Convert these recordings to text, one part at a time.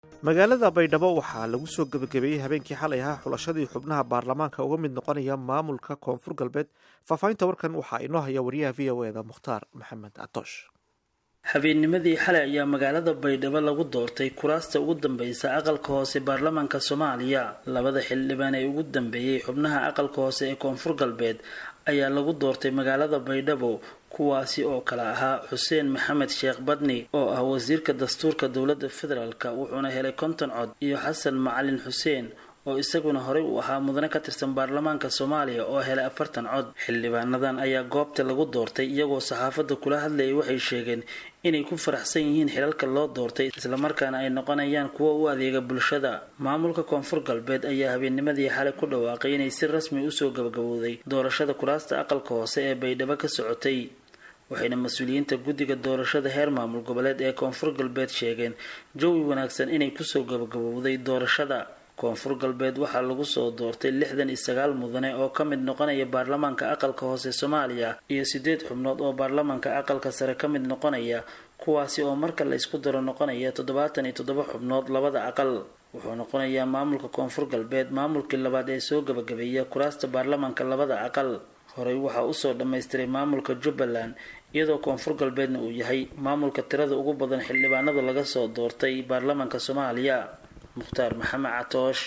magaalada baydhabo waxaa lagu soo gebagabeeyey habeenkii xalay ahaa xulashadii xubnaha baarlamaanka uga mid noqonaya maamulka koonfur galbeed faahfaahinta warkan waxaa inoo haya wariyaha v o eda mukhtaar maxamed catoosh habeennimadii xalay ayaa magaalada baydhabo lagu doortay kuraasta ugu dambeysa aqalka hoose baarlamaanka soomaaliya labada xildhibaan ee ugu dambeeyey xubnaha aqalka hoose ee koonfur galbeed ayaa lagu doortay magaalada baydhabo kuwaasi oo kale ahaa xuseen maxamed sheekh badni oo ah wasiirka dastuurka dowladda federaalk wuxuuna helay konton cod iyo xasan macalin xuseen oo isaguna horey u ahaa mudane ka tirsan baarlamaanka soomaaliya oo helay afartan cod xildhibaanadan ayaa goobta lagu doortay iyagoo saxaafadda kula hadlayay waxay sheegeen inay ku faraxsan yihiin xilalka loo doortay islamarkaana ay noqonayaan kuwo u adeega bulshada maamulka koonfur galbeed ayaa habeennimadii xalay ku dhawaaqay inay si rasmi usoo gabagabowday doorashada kuraasta aqalka hoose ee baydhabo ka socotay waxayna mas-uuliyiinta guddiga doorashada heer maamul goboleed ee koonfur galbeed sheegeen jawi wanaagsan inay kusoo gabagabowday doorashada koonfur galbeed waxaa lagu soo doortay lixdan iyo sagaal mudane oo ka mid noqonaya baarlamaanka aqalka hoose soomaaliya iyo sideed xubnood oo baarlamaanka aqalka sare ka mid noqonaya kuwaasi oo marka la isku daro noqonaya toddobaatan iyo toddoba xubnood labada aqal wuxuu noqonayaa maamulka koonfur galbeed maamulkii labaad ee soo gabagabeeya kuraasta baarlamaanka labada aqal horey waxaa usoo dhammaystiray maamulka jubbaland iyadoo koonfur galbeedna uu yahay maamulka tirada ugu badan xildhibaanada laga soo doortay baarlamaanka soomaaliya mukhtaar maxamed catoosh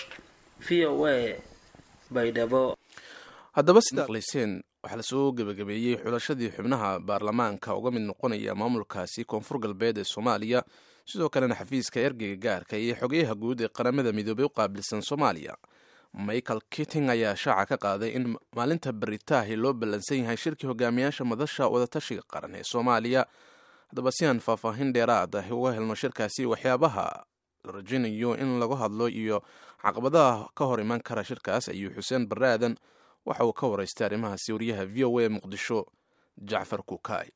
v o a baydhabo haddaba sida aqlayseen waxaa lasoo gebagabeeyey xulashadii xubnaha baarlamaanka uga mid noqonaya maamulkaasi koonfur galbeed ee soomaaliya sidoo kalena xafiiska ergeyga gaarka iyo xogeyaha guud ee qaramada midoobay u qaabilsan soomaaliya michael kitting ayaa shaaca ka qaaday in maalinta baritaahi loo ballansan yahay shirkii hogaamiyaasha madasha wadatashiga qaran ee soomaaliya haddaba si aan faahfaahin dheeraad ah uga helno shirkaasi waxyaabaha la rajaynayo in lagu hadlo iyo caqabadaha ka hor iman kara shirkaas ayuu xuseen barre aadan waxa uu ka waraystay arrimahaasi wariyaha v o a muqdisho jacfar kukaay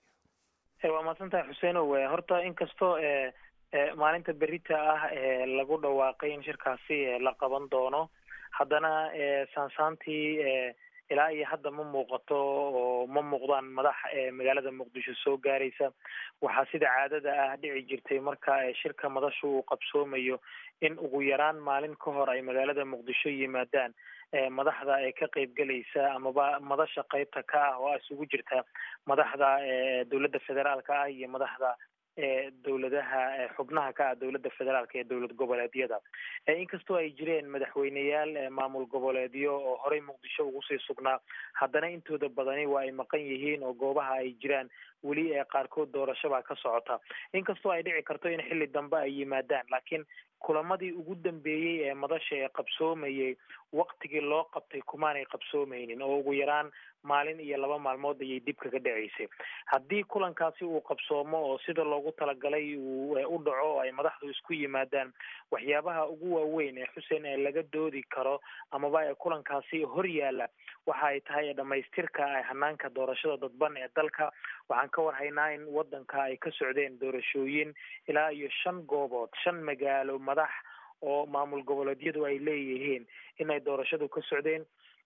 waa mahadsantahay xuseenow horta inkastoo maalinta berita ah lagu dhawaaqay in shirkaasi la qaban doono haddana saansaantii ilaa iyo hadda ma muuqato oo ma muuqdaan madax magaalada muqdisho soo gaaraysa waxaa sida caadada ah dhici jirtay marka shirka madashu uu qabsoomayo in ugu yaraan maalin ka hor ay magaalada muqdisho yimaadaan madaxda ee ka qeybgelaysa amaba madasha qeybta ka ah oo isugu jirta madaxda dowladda federaalka ah iyo madaxda dowladaha xubnaha ka ah dowladda federaalka ee dowlad goboleedyada inkastoo ay jireen madaxweyneyaal maamul goboleedyo oo horey muqdisho ugu sii sugnaa haddana intooda badani waa ay maqan yihiin oo goobaha ay jiraan weli ee qaarkood doorashobaa ka socota inkastoo ay dhici karto in xilli dambe ay yimaadaan laakiin kulamadii ugu dambeeyey ee madasha ee qabsoomayay waktigii loo qabtay kumaanay qabsoomeynin oo ugu yaraan maalin iyo laba maalmood ayay dib kaga dhaceysay haddii kulankaasi uu qabsoomo oo sida loogu talagalay uu u dhaco oo ay madaxdu isku yimaadaan waxyaabaha ugu waaweyn ee xuseen ee laga doodi karo amaba ee kulankaasi hor yaala waxa ay tahay dhamaystirka hanaanka doorashada dadban ee dalka waxaan ka warhaynaa in wadanka ay ka socdeen doorashooyin ilaa iyo shan goobood shan magaalo madax oo maamul goboleedyadu ay leeyihiin inay doorashadu ka socdeen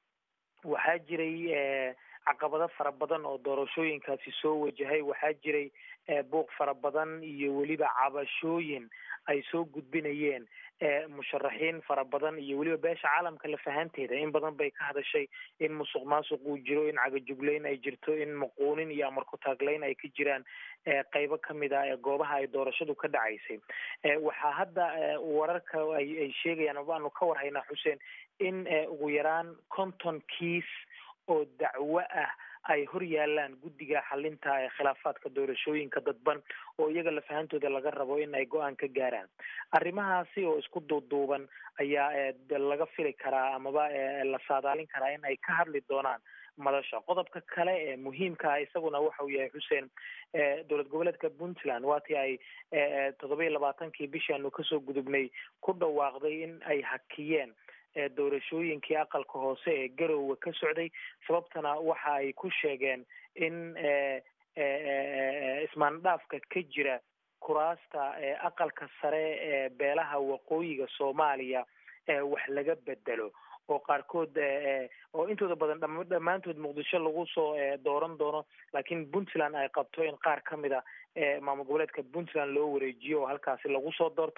waxaa jiray caqabado fara badan oo doorashooyinkaasi soo wajahay waxaa jiray buuq fara badan iyo weliba cabashooyin ay soo gudbinayeen musharaxiin fara badan iyo weliba beesha caalamka lafahanteeda in badan bay ka hadashay in musuq maasuq uu jiro in cagajugleyn ay jirto in maquunin iyo amar ku-taagleyn ay ka jiraan qeybo kamid ah ee goobaha ay doorashadu ka dhacaysay waxaa hadda wararka ay sheegayaan abaanu ka warhaynaa xuseen in ugu yaraan konton kiis oo dacwo ah ay hor yaalaan guddiga xalinta ee khilaafaadka doorashooyinka dadban oo iyaga lafahantooda laga rabo in ay go-aan ka gaaraan arrimahaasi oo isku duuduuban ayaa laga fili karaa amaba la saadaalin karaa in ay ka hadli doonaan madasha qodobka kale ee muhiimka ah isaguna waxa uu yahay xuseen dowlad goboleedka puntland waatii ay toddoba iyo labaatankii bishaanu kasoo gudubnay ku dhawaaqday in ay hakiyeen doorashooyinkii aqalka hoose ee garowe ka socday sababtana waxa ay ku sheegeen in ismaandhaafka ka jira kuraasta aqalka sare ee beelaha waqooyiga soomaaliya wax laga bedelo oo qaarkood oo intooda badan dhammaantood muqdisho lagu soo dooran doono laakiin puntland ay qabto in qaar ka mid a maamul goboleedka puntland loo wareejiyo oo halkaasi lagu soo doorto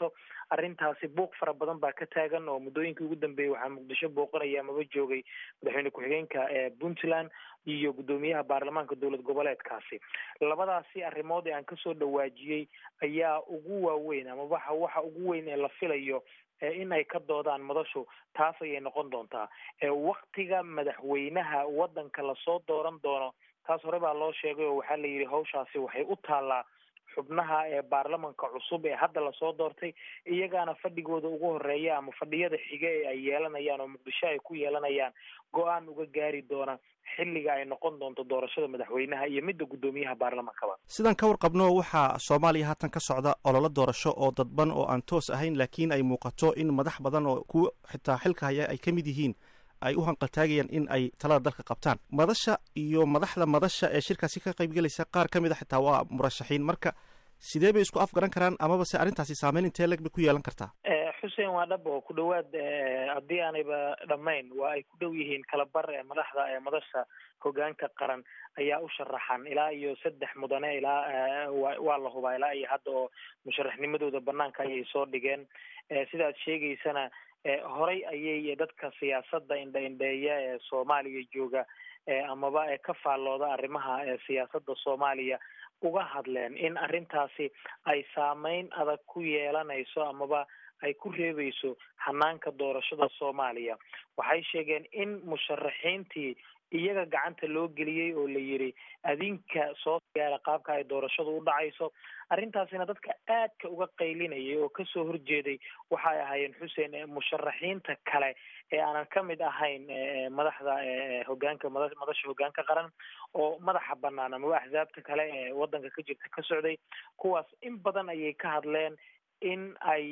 arrintaasi buuq fara badan baa ka taagan oo muddooyinkii ugu dambeeyey waxaa muqdisho booqanaya amaba joogay madaxweyne ku-xigeenka puntland iyo guddoomiyaha baarlamaanka dowlad goboleedkaasi labadaasi arrimood ee aan kasoo dhawaajiyey ayaa ugu waaweyn ama waxa waxa ugu weyn ee la filayo in ay ka doodaan madashu taas ayay noqon doontaa waktiga madaxweynaha waddanka lasoo dooran doono taas hore baa loo sheegay oo waxaa la yidhi hawshaasi waxay u taallaa xubnaha ee baarlamanka cusub ee hadda lasoo doortay iyagaana fadhigooda ugu horeeya ama fadhiyada xige ee ay yeelanayaan oo muqdisho ay ku yeelanayaan go-aan uga gaari doona xilliga ay noqon doonto doorashada madaxweynaha iyo midda guddoomiyaha baarlamankaba sidaan ka warqabno waxaa soomaaliya haatan ka socda ololo doorasho oo dadban oo aan toos ahayn laakiin ay muuqato in madax badan oo kuwa xitaa xilka haya ay ka mid yihiin ay u hanqaltaagayaan in ay talada dalka qabtaan madasha iyo madaxda madasha ee shirkaasi ka qaybgelaysa qaar ka mid a xitaa waa murashaxiin marka sidee bay isku afgaran karaan amaba se arrintaasi saameyn intee leg bay ku yeelan kartaa xuseen waa dhab oo ku dhawaad haddii aanayba dhammayn waa ay ku dhow yihiin kalabar ee madaxda ee madasha hogaanka qaran ayaa u sharaxan ilaa iyo saddex mudane ilaa waa la hubaa ilaa iyo hadda oo musharaxnimadooda banaanka ayay soo dhigeen sida ad sheegaysana horay ayay dadka siyaasadda indha-indheeya ee soomaaliya jooga amaba ee ka faallooda arrimaha siyaasadda soomaaliya uga hadleen in arrintaasi ay saameyn adag ku yeelanayso amaba ay ku reebeyso hanaanka doorashada soomaaliya waxay sheegeen in musharaxiintii iyaga gacanta loo geliyey oo la yidhi adinka soo gaara qaabka ay doorashadu u dhacayso arrintaasina dadka aadka uga qaylinayay oo kasoo horjeeday waxay ahaayeen xuseen musharaxiinta kale ee aanan ka mid ahayn madaxda hogaanka madasha hogaanka qaran oo madaxa banaan amaba axsaabta kale ee waddanka ka jirta ka socday kuwaas in badan ayay ka hadleen in ay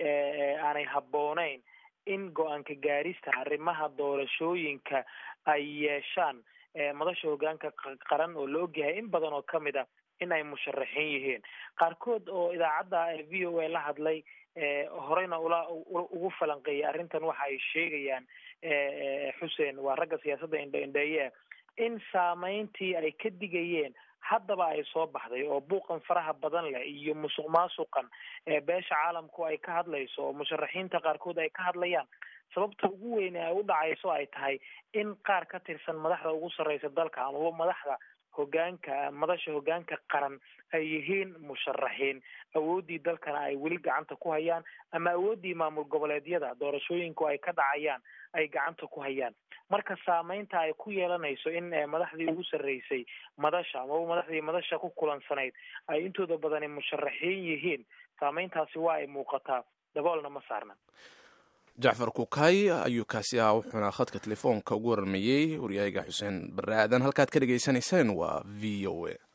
aanay habbooneyn in go-aanka gaarista arrimaha doorashooyinka ay yeeshaan madasha hogaanka qaran oo la ogyahay in badan oo kamid a in ay musharaxiin yihiin qaarkood oo idaacadda v o a la hadlay horeyna ula ugu falanqeeyay arrintan waxa ay sheegayaan xuseen waa ragga siyaasadda indha-indheeye in saameyntii ay ka digayeen haddaba ay soo baxday oo buuqan faraha badan leh iyo musuq maasuqan beesha caalamku ay ka hadlayso oo musharaxiinta qaarkood ay ka hadlayaan sababta ugu weyn ee ay u dhacayso ay tahay in qaar ka tirsan madaxda ugu sarreysa dalka amaba madaxda hogaanka madasha hogaanka qaran ay yihiin musharaxiin awooddii dalkana ay weli gacanta ku hayaan ama awooddii maamul goboleedyada doorashooyinku ay ka dhacayaan ay gacanta ku hayaan marka saameynta ay ku yeelanayso in madaxdii ugu sarreysay madasha amaba madaxdii madasha ku kulansanayd ay intooda badani musharaxiin yihiin saameyntaasi waa ay muuqataa daboolna ma saarna jacfar kukay ayuu kaasi ahaa wuxuuna khadka telefoonka ugu warramayey waryaaga xuseen barre aadan halkaad ka dhegaysanayseen waa v o a